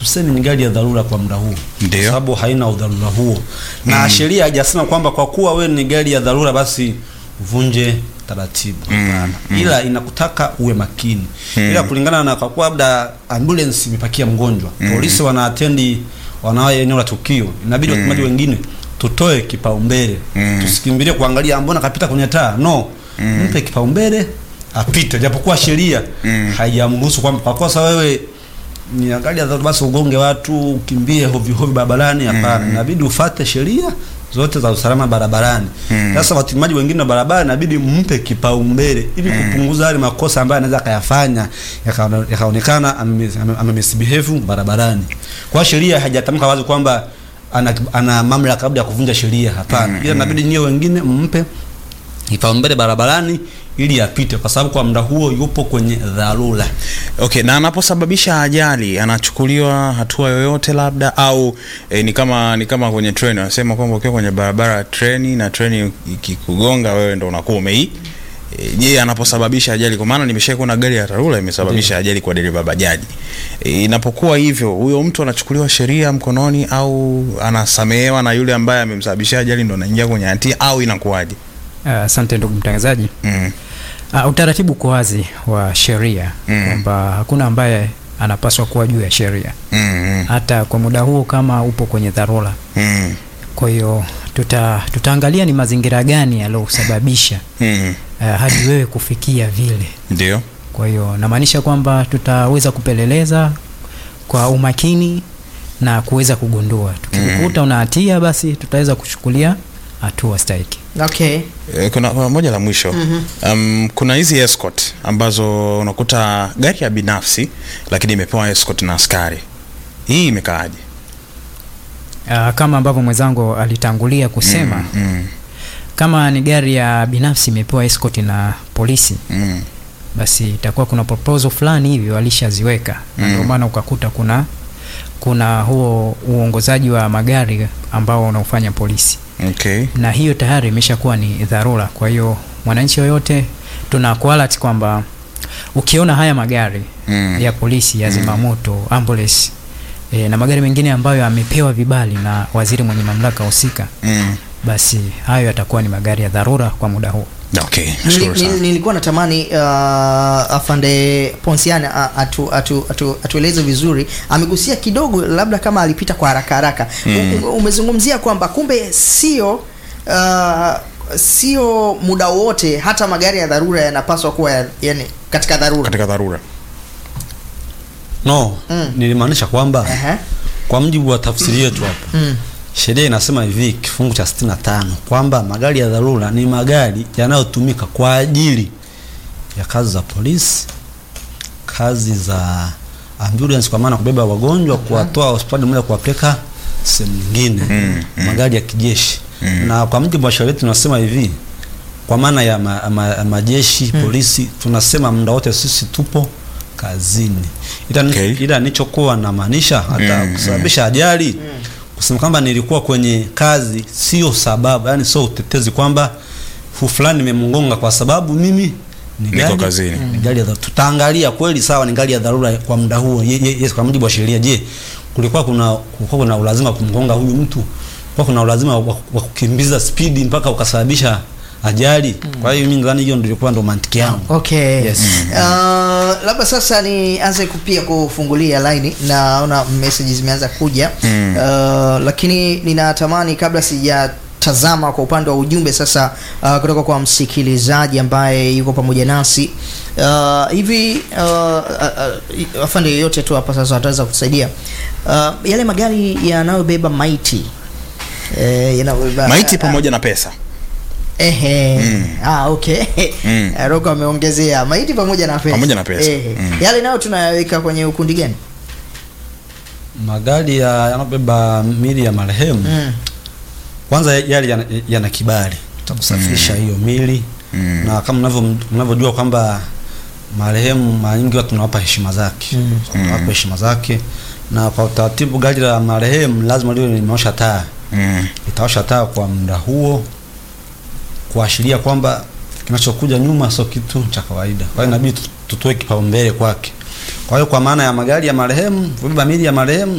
hatusemi ni gari ya dharura kwa muda huo, Ndio. kwa sababu haina udharura huo, na sheria haijasema kwamba kwa kuwa wewe ni gari ya dharura basi uvunje taratibu. Hapana, ila inakutaka uwe makini, ila kulingana na kwa kuwa labda ambulance imepakia mgonjwa, polisi wanaatendi wanawaye eneo la tukio, inabidi watumaji wengine tutoe kipaumbele, tusikimbilie kuangalia mbona kapita kwenye taa. No, mpe kipaumbele apite, japokuwa sheria haijamruhusu kwamba kwa kosa wewe ni gari ya dharura basi ugonge watu ukimbie hovyo hovyo barabarani. Hapana, inabidi ufate sheria zote za usalama barabarani. Sasa watumiaji wengine wa barabara inabidi mpe kipaumbele ili kupunguza yale makosa ambayo anaweza akayafanya yakaona- yakaonekana ame- ame- amemisbehave barabarani. Kwa sheria haijatamka wazi kwamba ana, ana mamlaka labda ya kuvunja sheria. Hapana, ila inabidi nyie wengine mpe kipaumbele barabarani ili apite, kwa sababu kwa muda huo yupo kwenye dharura. Okay, na anaposababisha ajali anachukuliwa hatua yoyote labda au eh, ni kama ni kama kwenye treni wanasema kwamba ukiwa kwenye barabara ya treni na treni ikikugonga wewe ndo unakuwa umei eh, je, anaposababisha ajali kwa maana nimesha kuona gari ya dharura imesababisha ajali kwa dereva bajaji. Eh, inapokuwa hivyo huyo mtu anachukuliwa sheria mkononi au anasamehewa na yule ambaye amemsababishia ajali ndo anaingia kwenye hatia au inakuwaje? Ah, Asante ndugu mtangazaji. Mm. Uh, utaratibu uko wazi wa sheria Mm. kwamba hakuna ambaye anapaswa kuwa juu ya sheria Mm, mm, hata kwa muda huo kama upo kwenye dharura. mm, Kwa hiyo tuta, tutaangalia ni mazingira gani yaliyosababisha mm. uh, hadi wewe kufikia vile. Ndio. Kwa hiyo namaanisha kwamba tutaweza kupeleleza kwa umakini na kuweza kugundua. Tukikukuta una hatia, basi tutaweza kuchukulia hatua stahiki. Okay. Eh, kuna, kuna moja la mwisho um, kuna hizi escort ambazo unakuta gari ya binafsi lakini imepewa escort na askari. Hii imekaaje? Uh, kama ambavyo mwenzangu alitangulia kusema mm, kama ni gari ya binafsi imepewa escort na polisi mm, basi itakuwa kuna proposal fulani hivi walishaziweka na ndio maana ukakuta kuna kuna huo uongozaji wa magari ambao unaofanya polisi okay. na hiyo tayari imeshakuwa ni dharura kwa hiyo mwananchi yoyote tuna kualert kwamba ukiona haya magari Mm. ya polisi ya zimamoto ambulance e, na magari mengine ambayo yamepewa vibali na waziri mwenye mamlaka husika Mm. basi hayo yatakuwa ni magari ya dharura kwa muda huo Okay, Nili, nashukuru nili, sana. nilikuwa natamani uh, afande Ponsiani a- atu, atu, atu, atueleze vizuri. Amegusia kidogo, labda kama alipita kwa haraka haraka. Mm. Umezungumzia kwamba kumbe sio uh, sio muda wote, hata magari ya dharura yanapaswa kuwa ya, yani katika dharura. Katika dharura. No, Mm. nilimaanisha kwamba Aha. kwa mujibu wa tafsiri yetu hapa Mm. sheria inasema hivi kifungu cha 65 kwamba magari ya dharura ni magari yanayotumika kwa ajili ya kazi za polisi, kazi za ambulance kwa maana kubeba wagonjwa, kuwatoa hospitali moja kuwapeleka sehemu nyingine, Mm, magari ya kijeshi. Na kwa mujibu wa sheria yetu tunasema hivi kwa maana ya ma, ma, majeshi polisi, tunasema muda wote sisi tupo kazini, ila Okay. ila nilichokuwa namaanisha hata Mm, kusababisha ajali kusema kwamba nilikuwa kwenye kazi sio sababu, yani sio utetezi kwamba fu fulani nimemgonga kwa sababu mimi ni Niko gari- kazini. ni gari ya dharura. Tutaangalia kweli, sawa, ni gari ya dharura kwa muda huo, ye, ye, yes, kwa mujibu wa sheria. Je, kulikuwa kuna kulikuwa kuna ulazima wa kumgonga huyu mtu? Kulikuwa kuna ulazima wa, wa kukimbiza spidi mpaka ukasababisha ajali? Kwa hiyo mimi nadhani hiyo ndio ilikuwa ndo mantiki yangu. Okay. Yes. Uh, labda sasa nianze kupia kufungulia laini, naona message zimeanza kuja Mm. uh, lakini ninatamani kabla sijatazama kwa upande wa ujumbe sasa uh, kutoka kwa msikilizaji ambaye yuko pamoja nasi uh, hivi uh, uh, uh, afande yoyote tu hapa sasa ataweza kutusaidia uh, yale magari yanayobeba maiti eh, yanayobeba Maiti pamoja na pesa. Ehe. Mm. Ah, okay. Mm. Eh, Roko ameongezea maiti pamoja na pesa. Pamoja na pesa. Ehe. Mm. Yale nayo tunayaweka kwenye ukundi gani? Magari ya yanabeba mili ya marehemu Mm. kwanza yale yana, yana kibali cha kusafirisha hiyo mili Mm. na kama mnavyo mnavyojua kwamba marehemu mara nyingi watu tunawapa heshima zake Mm. So, tunawapa heshima zake na kwa utaratibu gari la marehemu lazima liwe limeosha taa Mm. itaosha taa kwa muda huo kuashiria kwamba kinachokuja nyuma sio kitu cha kawaida kwa hiyo inabidi tu- tutoe kipaumbele kwake kwa hiyo kwa maana ya magari ya marehemu kubeba mili ya marehemu